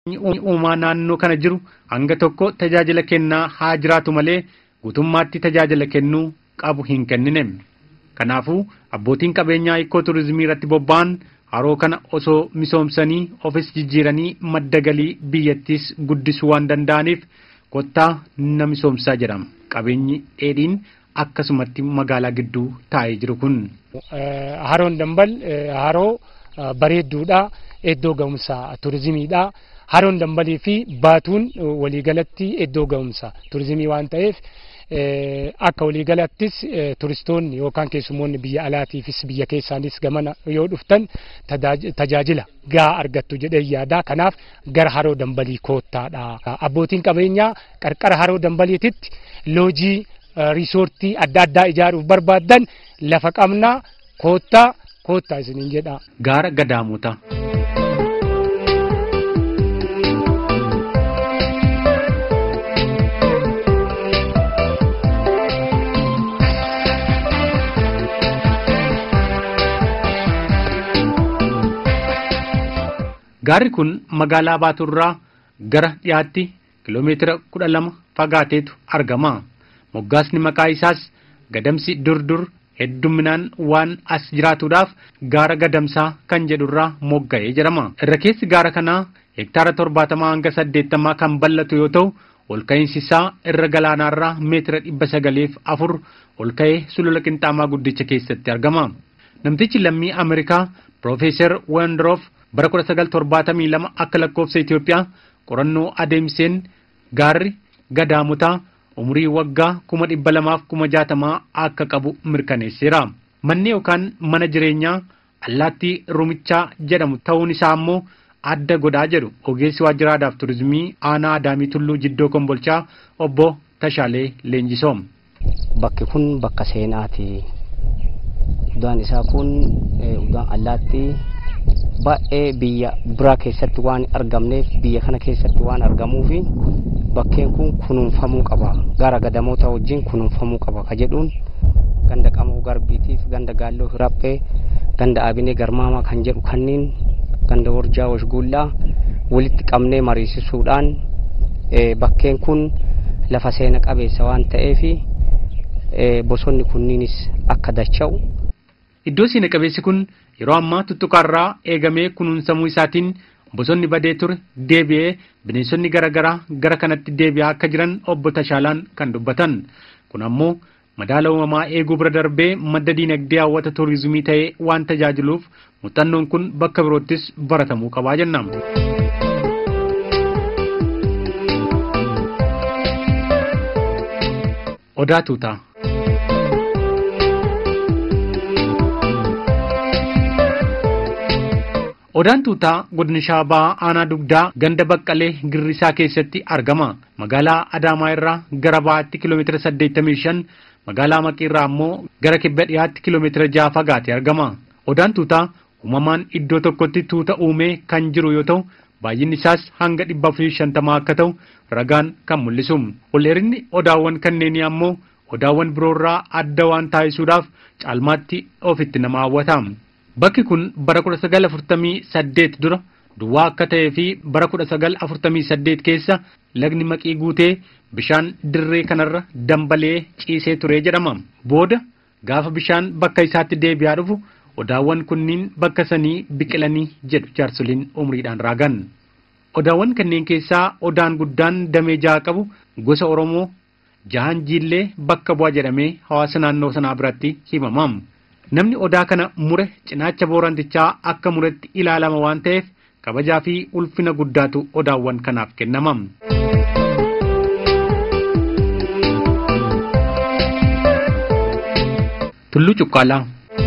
uumaa naannoo kana jiru hanga tokko tajaajila kennaa haa jiraatu malee guutummaatti tajaajila kennuu qabu hin kennine. Kanaafuu abbootiin qabeenyaa ikkoo turizimii irratti bobba'an haroo kana osoo misoomsanii ofis jijjiiranii madda galii biyyattiis guddisuu waan danda'aniif kottaa na misoomsaa jedhama. Qabeenyi dheedhiin akkasumatti magaalaa gidduu taa'ee jiru kun. Haroon dambal haroo bareedduudha. Iddoo ga'umsa turizimiidha. Haroon dambalii fi baatuun waliigalatti iddoo ga'umsa turizimii waan ta'eef akka waliigalattis turistoonni yookaan keessummoonni biyya alaatiifis biyya keessaanis gamana yoo dhuftan tajaajila gahaa argattu jedhee yaada. Kanaaf gara haroo dambalii koottaadha. Abbootiin qabeenyaa qarqara haroo dambaliititti loojii riisoortii adda addaa ijaaruuf barbaadan lafa qabnaa koottaa koottaa isiniin jedha. Gaara gadaamotaa. Gaarri kun magaalaa Baaturraa gara dhiyaatti kiloomeetira kudha lama fagaateetu argama. Moggaasni maqaa isaas gadamsi durdur hedduminaan waan as jiraatuudhaaf gaara gadamsaa kan jedhurraa mogga'ee jedhama. Irra keessi gaara kanaa hektaara torbaatamaa hanga saddeettamaa kan bal'atu yoo ta'u, ol ka'iinsi isaa irra galaanaarraa meetira dhibba sagaleef afur ol ka'ee sulula qinxaamaa guddicha keessatti argama. Namtichi lammii Ameerikaa Piroofeesar Wendroof bara 1972 akka lakkoofsa Itoophiyaa qorannoo adeemseen gaarri gadaamotaa umurii waggaa kuma dhibba lamaaf kuma jaatamaa akka qabu mirkaneesseera. Manni yookaan mana jireenyaa allaattii rumichaa jedhamu ta'uun isaa ammoo adda godhaa jedhu ogeessi waajjira aadaaf turizimii aanaa adaamii tulluu jiddoo kombolchaa obbo Tashaalee Leenjisoom. Bakki kun bakka seenaati. Udaan isaa kun udaan allaattii baay'ee biyya biraa keessatti waan argamneef biyya kana keessatti waan argamuufi bakkeen kun kunuunfamuu qaba gara gadamoota wajjin kunuunfamuu qaba ka jedhuun ganda qamoo garbiitiif ganda gaalloo hiraphee ganda abinee garmaamaa kan jedhu kanniin ganda warjaa washguullaa walitti qabnee mariisisuudhaan bakkeen kun lafa seena qabeessa waan ta'eefi bosonni kunniinis akka dacha'u. Iddoo seena qabeessi kun yeroo ammaa tuttuqaarraa eegamee kunuunsamuu isaatiin bosonni badee ture deebi'ee bineensonni garaagaraa gara kanatti deebi'aa akka jiran obbo Tashaalaan kan dubbatan. Kun ammoo madaala uumamaa eeguu bira darbee madda diinagdee hawwata turizimii ta'ee waan tajaajiluuf muuxannoon kun bakka biroottis baratamuu qabaa jenna. Odaa tuutaa. Odaan tuutaa godina shaabaa aanaa dugdaa ganda baqqalee girrisaa keessatti argama. Magaalaa Adaamaa irraa gara bahaatti kiiloomeetira 85, magaalaa Maqii irraa ammoo gara kibba dhiyaatti kiiloomeetira 6 fagaatee argama. Odaan tuutaa uumamaan iddoo tokkotti tuuta uumee kan jiru yoo ta'u, baay'inni isaas hanga 450 akka ta'u ragaan kan mul'isu. Ol dheerinni odaawwan kanneenii ammoo odaawwan biroorraa adda waan taasisuudhaaf caalmaatti ofitti nama hawwata. Bakki kun bara 1948 dura duwwaa akka ta'ee fi bara 1948 keessa lagni maqii guutee bishaan dirree kanarra dambalee ciisee ture jedhama. Booda gaafa bishaan bakka isaatti deebi'aa dhufu odaawwan kunniin bakka sanii biqilanii jedhu jaarsoliin umriidhaan raagan. Odaawwan kanneen keessaa odaan guddaan damee jaha qabu gosa Oromoo jahan jiillee bakka bu'aa jedhamee hawaasa naannoo sanaa biratti himama. Namni odaa kana mure cinaacha boorantichaa akka muretti ilaalama waan ta'eef kabajaa fi ulfina guddaatu odaawwan kanaaf kennama. Tulluu Cuqqaalaa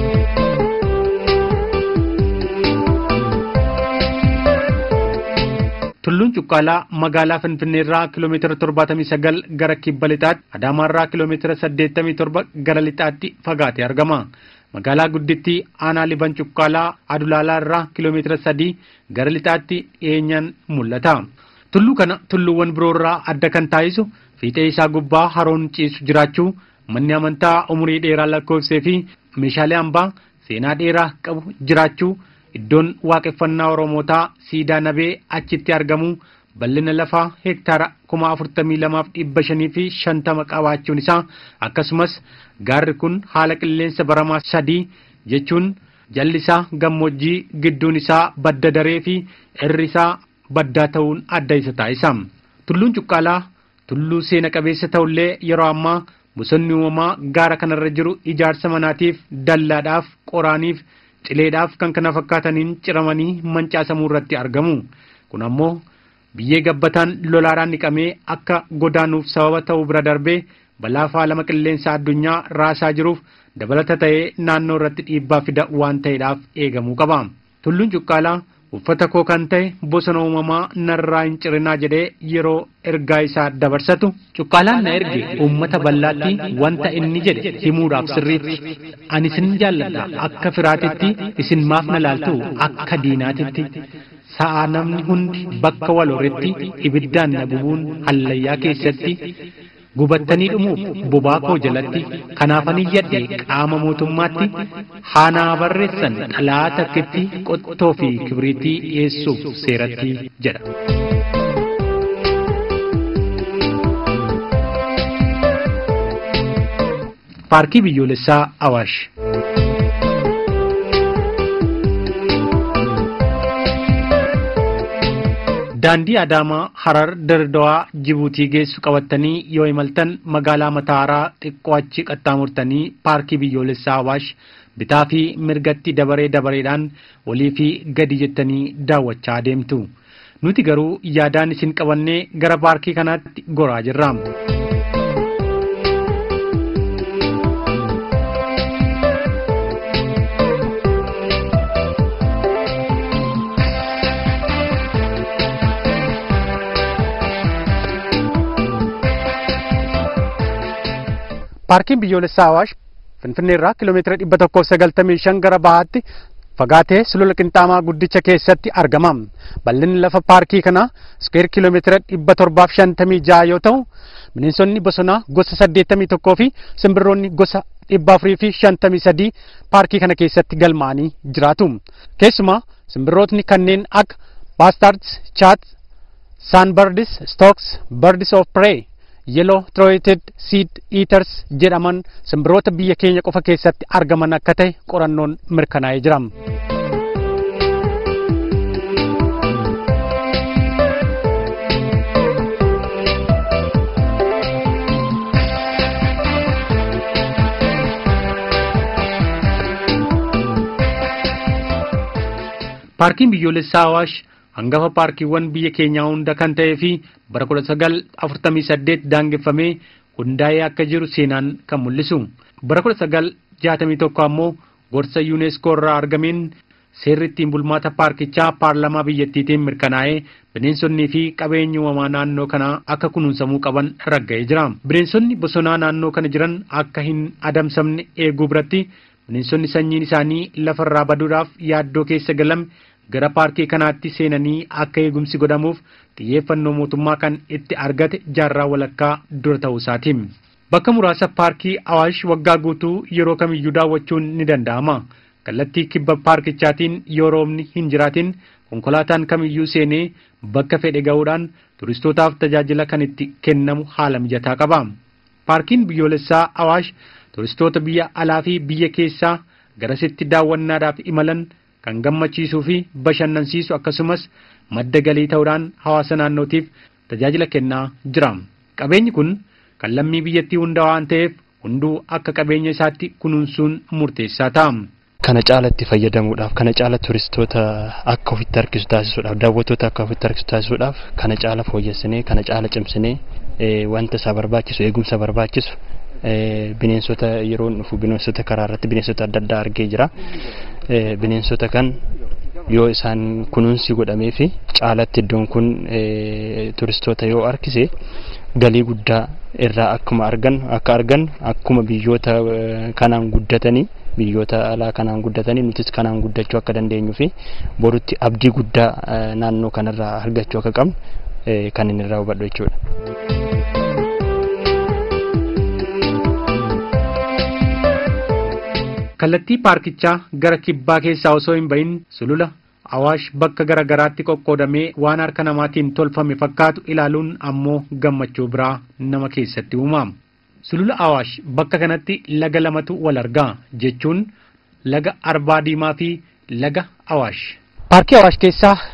Tulluun Cuqqaalaa magaalaa Finfinneerraa kiiloomeetira 79 gara kibba lixaatti, Adaamaarraa kiiloomeetira 87 gara lixaatti fagaatee argama. Magaalaa guddittii aanaa liban Cuqqaalaa Adulaalaa irraa kiiloomeetira 3 gara lixaatti dhiyeenyaan mul'ata. Tulluu kana tulluuwwan biroorraa adda kan taasisu fiixee isaa gubbaa haroon ciisu jiraachuu, manni amantaa umurii dheeraa lakkoofsee fi meeshaalee hambaa seenaa dheeraa qabu jiraachuu iddoon waaqeffannaa oromootaa siidaa nabee achitti argamu bal'ina lafaa hektaara kuma afurtamii lamaaf dhibba shanii fi shantama qabaachuun isaa akkasumas gaarri kun haala qilleensa baramaa sadii jechuun jalli isaa gammoojjii gidduun isaa badda daree fi irri isaa baddaa ta'uun adda isa taasisa. Tulluun cuqqaalaa tulluu seena qabeessa ta'ullee yeroo ammaa bosonni uumamaa gaara kanarra jiru ijaarsa manaatiif dallaadhaaf qoraaniif cileedhaaf kan kana fakkaataniin ciramanii mancaasamuu irratti argamu. Kun ammoo biyyee gabbataan lolaadhaan dhiqamee akka godaanuuf sababa ta'uu bira darbee balaa faalama qilleensa addunyaa raasaa jiruuf dabalata ta'ee naannoo irratti dhiibbaa fida waan ta'eedhaaf eegamuu qaba. Tulluun cuqqaalaa uffata koo kan ta'e bosona uumamaa narraa hin cirinaa jedhee yeroo ergaa isaa dabarsatu cuqqaalaan na erge uummata bal'aatti wanta inni jedhe himuudhaaf sirriitti ani isin jaalladha akka firaatitti isin maaf na laaltu akka diinaatitti sa'a namni hundi bakka wal horretti ibiddaan na bubuun hallayyaa keessatti gubattanii dhumuuf bobaa koo jalatti kanaafan iyyadhe qaama mootummaatti haanaa barreessan dhalaa takkitti qottoo fi kibriitii dhiyeessuuf seeratti jedha. paarkii biyyoolessaa awaash daandii adaamaa harar dirdawaa jibuutii geessu qabattanii yoo imaltan magaalaa mataaraa xiqqoo achi qaxxaamurtanii paarkii biyyoolessaa awaash bitaa fi mirgatti dabaree dabareedhaan olii fi gadi jettanii daawwachaa deemtu nuti garuu yaadaan isin qabannee gara paarkii kanaatti goraa jirra. paarkiin biyyoolessaa awaash finfinnee irraa kiiloomeetira dhibba tokkoof sagaltamii shan gara bahaatti fagaatee sulula qinxaamaa guddicha keessatti argama. Bal'inni lafa paarkii kanaa iskeer kiiloomeetira dhibba torbaaf shantamii jaha yoo ta'u bineensonni bosonaa gosa saddeettamii tokkoo fi simbirroonni gosa dhibba afurii fi shantamii sadii paarkii kana keessatti galmaa'anii jiraatu. Keessumaa simbirrootni kanneen akka baastards, chaat, saanbardis, stooks, bardis of prey yellow throated seed eaters jedhaman simbirroota biyya keenya qofa keessatti argaman akka ta'e qorannoon mirkanaa'ee jira. Paarkiin biyyoolessaa Awaash hangafa paarkiiwwan biyya keenyaa hunda kan ta'ee fi bara 1948 daangeffamee hundaa'ee akka jiru seenaan kan mul'isu. Bara 1961 ammoo gorsa yuuneeskoo irraa argameen seerri ittiin bulmaata paarkichaa paarlamaa biyyattiitiin mirkanaa'ee bineensonnii fi qabeenyi uumamaa naannoo kanaa akka kunuunsamuu qaban ragga'ee jira. Bineensonni bosonaa naannoo kana jiran akka hin adamsamne eeguu biratti bineensonni sanyiin isaanii lafarraa baduudhaaf yaaddoo keessa galame gara paarkii kanaatti seenanii akka eegumsi godhamuuf xiyyeeffannoo mootummaa kan itti argate jaarraa walakkaa dura ta'uu isaati. Bakka muraasa paarkii Awaash waggaa guutuu yeroo kamiyyuu daawwachuun ni danda'ama. Kallattii kibba paarkichaatiin yoo roobni hin jiraatin konkolaataan kamiyyuu seenee bakka fedhe ga'uudhaan turistootaaf tajaajila kan itti kennamu haala mijataa qaba. Paarkiin biyyoolessaa Awaash turistoota biyya alaa fi biyya keessaa garasitti daawwannaadhaaf imalan kan gammachiisuu fi bashannansiisu akkasumas madda galii ta'uudhaan hawaasa naannootiif tajaajila kennaa jira. Qabeenyi kun kan lammii biyyattii hundaa waan ta'eef hunduu akka qabeenya isaatti kunuunsuun murteessaa ta'a. Kana caalatti fayyadamuudhaaf kana caala turistoota akka ofitti harkisu taasisuudhaaf daawwattoota akka ofitti harkisu taasisuudhaaf kana caala fooyyessinee kana caala cimsinee wanta isaa barbaachisu eegumsa barbaachisu bineensota yeroo dhufu bineensota karaa irratti bineensota adda addaa argee jira. Bineensota kan yoo isaan kunuunsi godhamee fi caalatti iddoon kun turistoota yoo harkise galii guddaa irraa akkuma argan akka argan akkuma biyyoota kanaan guddatanii biyyoota alaa kanaan guddatanii nutis kanaan guddachuu akka dandeenyuu fi borutti abdii guddaa naannoo kanarraa argachuu akka qabnu kan inni irraa hubadhu jechuudha. kallattii paarkichaa gara kibbaa keessaa osoo hin bahin sulula awaash bakka gara garaatti qoqqoodamee waan harka namaatiin tolfame fakkaatu ilaaluun ammoo gammachuu biraa nama keessatti uumama. Sulula awaash bakka kanatti laga lamatu wal argaa jechuun laga arbaa diimaa fi laga awaash. Paarkii Awaash keessaa